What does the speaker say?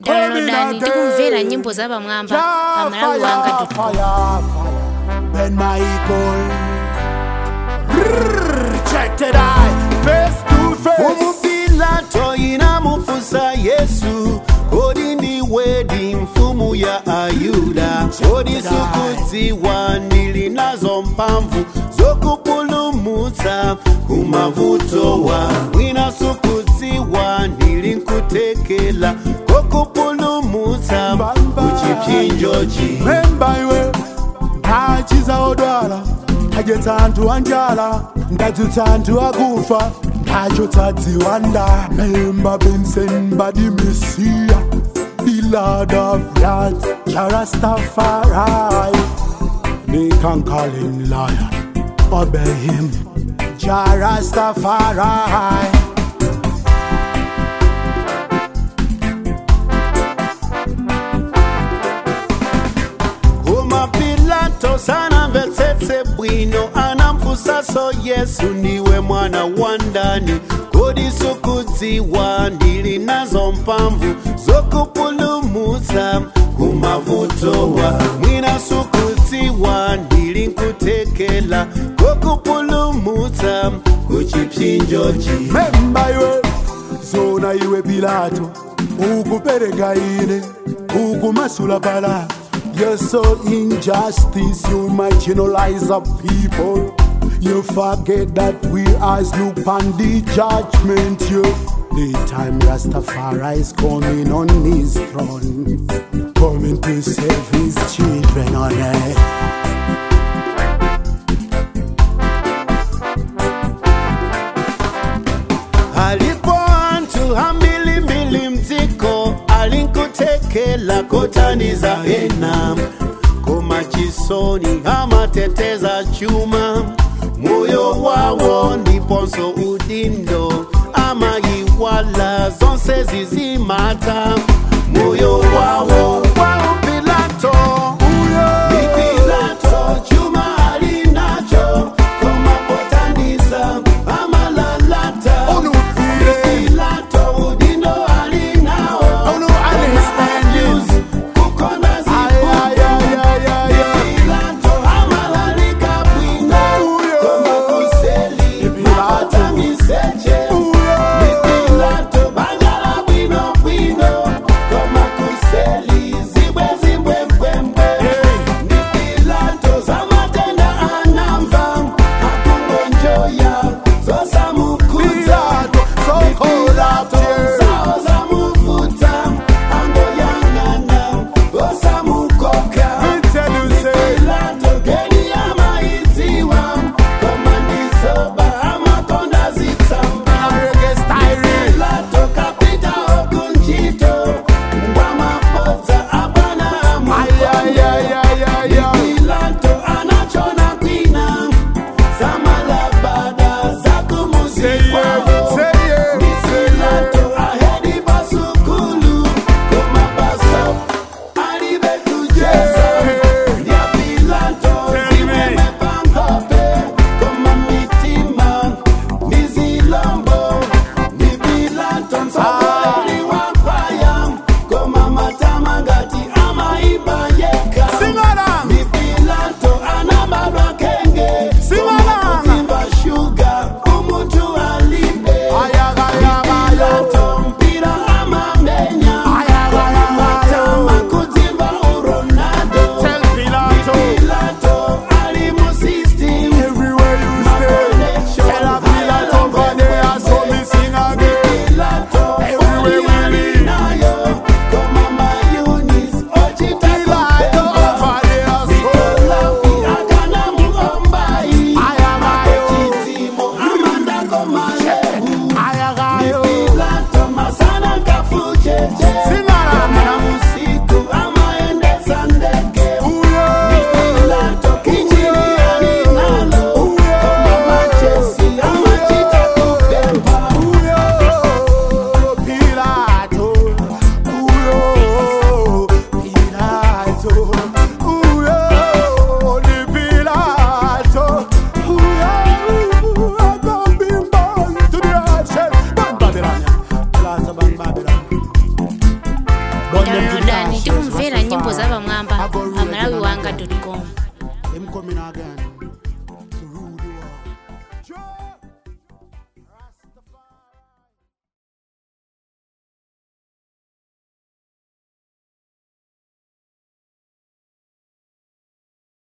downloadani ndi kumvera nyimbo za pamwamba pa malawi wanga Ben Michael Rrrr, Check it out Face to face umupilato inamufusa yesu kodi ndiwedi mfumu ya ayuda kodi sukudziwa ndili nazo mphamvu zokupulumutsa kumavutowa mwina sukudziwa ndili nkutekela kokupulumutsa kuchipsinjochi Memba iwe Ndachiza odwala Ndajetsa anthu anjala Ndadzutsa anthu akufa Ndachotsa nda Memba Benson Badi Messiah The Lord of Lords Jarastafari They can call him lion Obey him Jarastafari koma pilato sanamvetsetse bwino anamfunsanso yesu ndiwe mwana wa ndani kodi sukudziwa ndili nazo mphamvu zokupulumutsa kumavutowa mwina sukudziwa ndili nkutekela kokupulumutsa kuchipsinjochi memba iwe zona iwe pilato ukupereka ine ukumasula bala You're so injustice, you marginalize the people. You forget that we as look upon the judgment. You, the time Rastafari is coming on his throne, coming to save his children on earth. alipo anthu ambirimbiri mdziko alinkutekela kotaniza ena koma chisoni amateteza chuma moyo wawo ndiponso udindo amayiwala zonse zizimata moyo wawo wa upilato ni pilato chuma alinacho koma potaniza amalalata pilato udindo alinao Ono understand you. kukonda Ay, ay, ay, ay, ay, ay. Pilato amalalika bwino koma kuseli mapata miseche Pilato bangala bwino bwino koma kuseli Burn them to downloadani ashes, tikumvera nyimbo Rastafari. zapamwamba I go pa rule malawi again wanga again. com Him coming again.